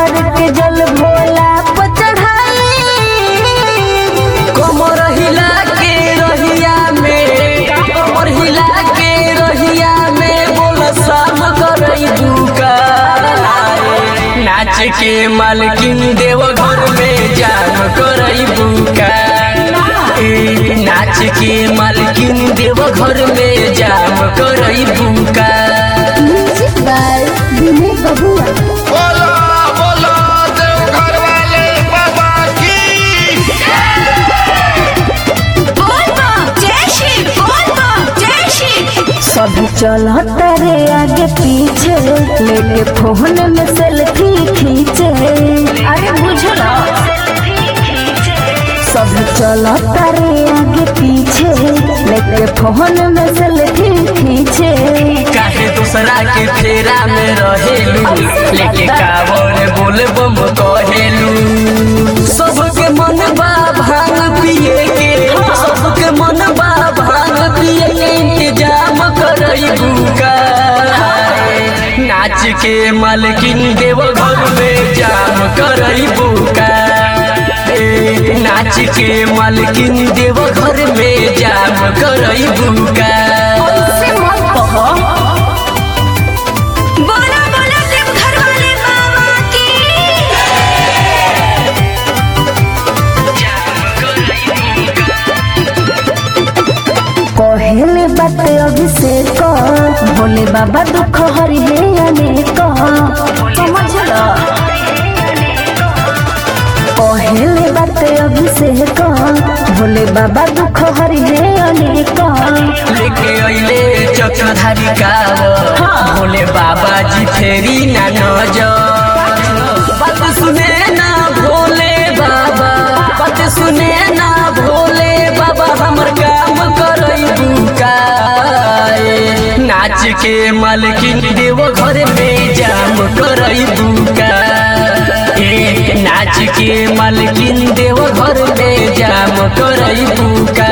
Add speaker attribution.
Speaker 1: भर के जल भोला पर चढ़ाई
Speaker 2: कमर हिला के रहिया में कमर हिला के रहिया में बोल शाम करई दुका नाच के मालकिन देव घर में जाम करई बुका ए, नाच के मालकिन देव घर में जाम करई बुका
Speaker 1: म्यूजिक बाय विनय बबुआ
Speaker 3: बोलो बोलो देवघर वाले बाबा की
Speaker 1: सब चलता रे आगे पीछे लेके फोन में सेल्फी खींचे अरे बुझला सब चलता रे आगे पीछे लेके फोन में सेल्फी खींचे
Speaker 2: काहे दूसरा के फेरा में रहेलू लेके कावर बोल बम कहेलू सबके मन बा भांग पिए के सबके मन बा भांग पिए के इंतजाम करई बुका नाच के मालकिन देव घर में जाम करई बुका ए, नाच के मालकिन देव घर में जाम करई बुका
Speaker 1: से मत कहो
Speaker 4: बोला बोला देवघर वाले बाबा की
Speaker 1: कहले बात अभिषेक भोले बाबा दुख हरि हे अनेक समझला कहले बात अभिषेक भोले बाबा दुख हरि हे अनेक
Speaker 2: लेके अइले चक्रधारी काव भोले बाबा जी फेरी ना नजर बात सुने ना भोले बाबा बात सुने ना भोले बाबा हमर काम करई बुकाए नाच के मालकिन देव घर में जाम करई बुका ए नाच के मालकिन देव घर में जाम करई बुका